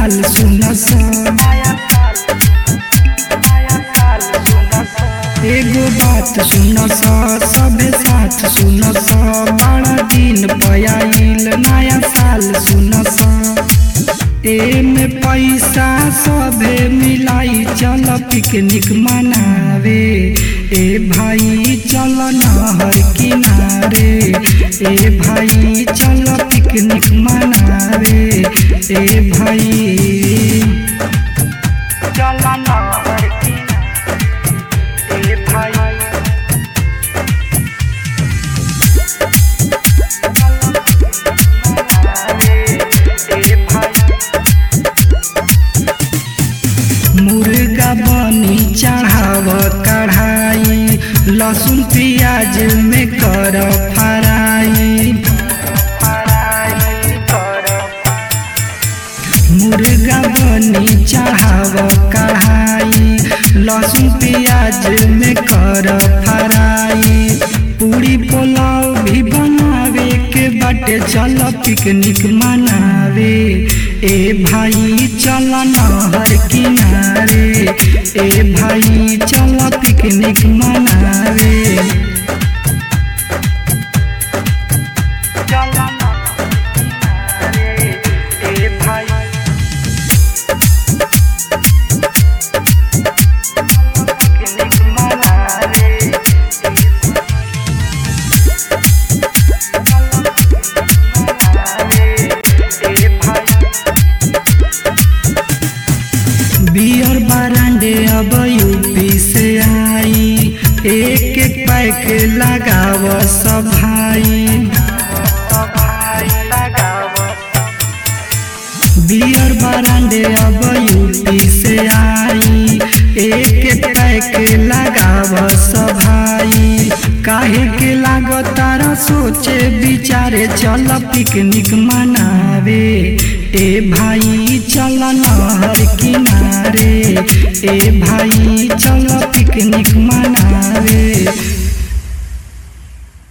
साल सुन एगो बात सुन सबे साथ सुन बड़ा दिन पयाइल नया साल सुन एमे पैसा सभे मिलाई चल पिकनिक मनावे ए भाई चल नहर किनारे ए भाई चल पिकनिक मनावे ए भाई चल नहर किनारे ए भाई मुर्गा बनी चढ़ाव कढ़ाई लहसुन प्याज में कर फ्राई मुर्गा बनी चढ़ाव कढ़ाई लहसुन प्याज में कर फ्राई पूरी पुलाव भी बनावे के बाटे चल पिकनिक मनावे ए भाई चल नहर किनारे ए भाई चल पिकनिक मनावे चल नहर किनारे ए भाई पिकनिक मनावे बियर बरांडे अब यूपी से आई एक एक पैक लगाव सब भाई बियर बरांडे अब यूपी से आई एक एक पैक लगाव सब भाई काहे के लागतारा सोचे विचारे चल पिकनिक मनावे ए भाई चल नहर किनारे ए भाई चल पिकनिक मनावे